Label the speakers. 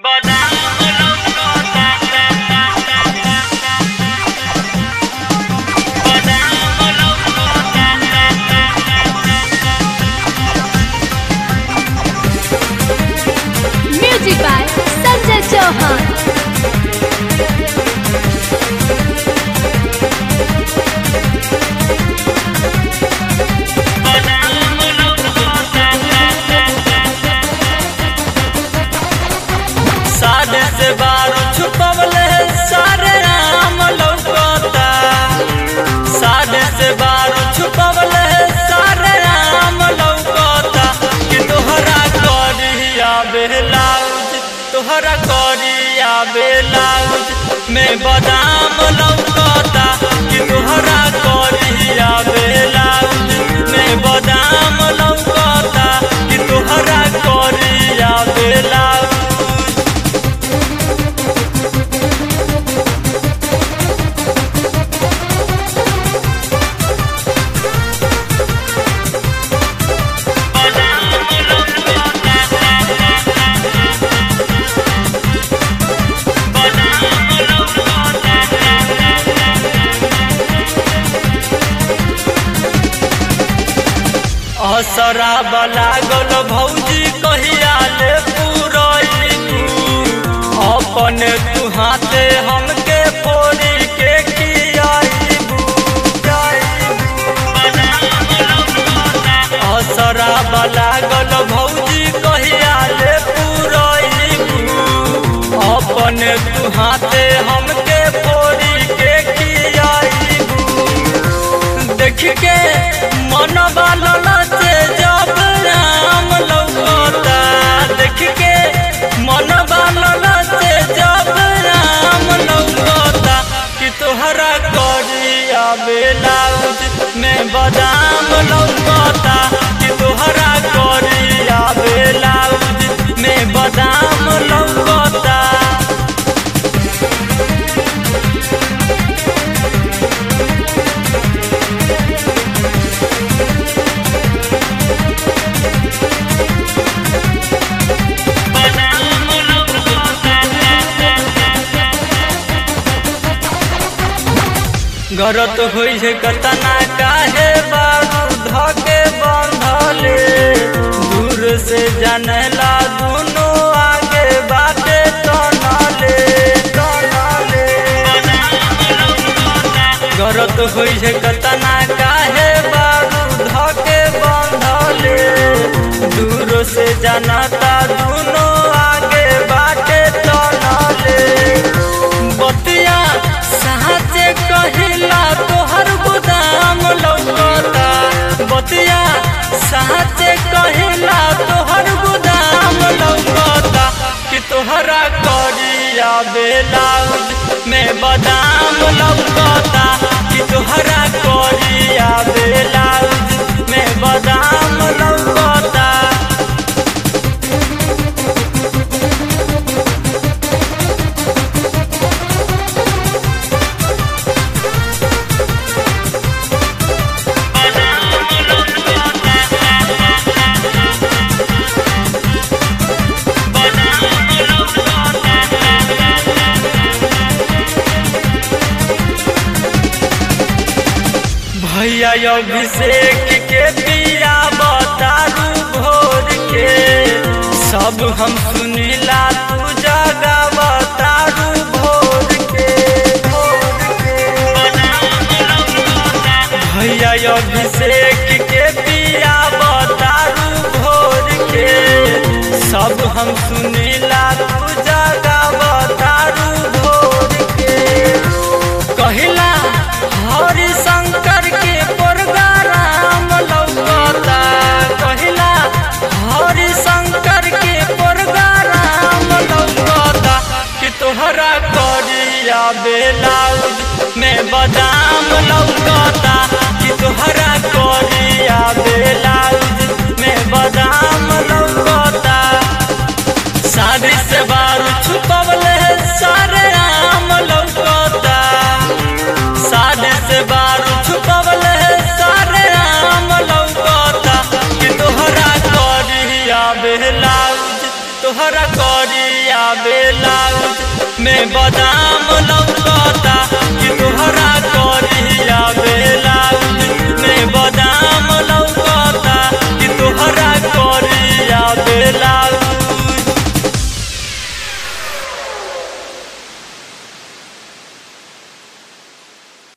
Speaker 1: Music by Sanjay Chauhan.
Speaker 2: साढ़े से बारह छुपवले सारे राम लौकता साढ़े से बारह छुपवले सारे राम लौकता कि तोहरा करिया बेलाउज तोहरा करिया बेलाउज में बादाम लौकता कि तोहरा करिया बेलाउज में बादाम लौकता कि तोहरा करिया बेलाउज असरा लागल भौजी कहिया ले पुरैबू अपन तू हाथे हमके फोड़ी के खियाइबू असरा लागल भौजी कहिया ले पुरैबू अपन तू हाथे हमके फोड़ी के खियाइबू देख के मन से जब राम लौकता देख के मन से जब राम लौकता कि तोहरा करिया बेलाउज में बादाम लौकता कि तोहरा करिया बेलाउज में बादाम लौकता गरत होइ छै कतना काहे बाबू धके बंधले दूर से जानला दुनो आगे बाटे तनले तनले गरत होइ छै कतना काहे बाबू धके बंधले दूर से जानता दुनो आगे बाटे तनले बतिया साचे कहिला तोहर गोदाम लौकता बतिया साचे कहिला तोहर गोदाम लौकता कि तोहरा करिया बेलाउज में बादाम लौकता कि तोहरा करिया बेलाउज में बादाम लौकता भैया अभिषेक के पिया बतारू भोर के सब हम सुनीला तू जगा बतारू भोर के भैया अभिषेक के पिया बतारू भोर के सब हम सुनीला तू जगा बतारू भोर के कहिला हरि शंकर के प्रोग्राम लौकता कहिला हरि शंकर के प्रोग्राम लौकता कि तोहरा करिया बेलाउज में बादाम लौकता कि तोहरा करिया बेलाउज में बादाम लौकता शादी से बारू छुपवले सारे राम लौकता शादी से बारू छुपवले सारे राम लौकता कि तोहरा करिया बेलाउज तोहरा करिया बेलाउज में बादाम लौकता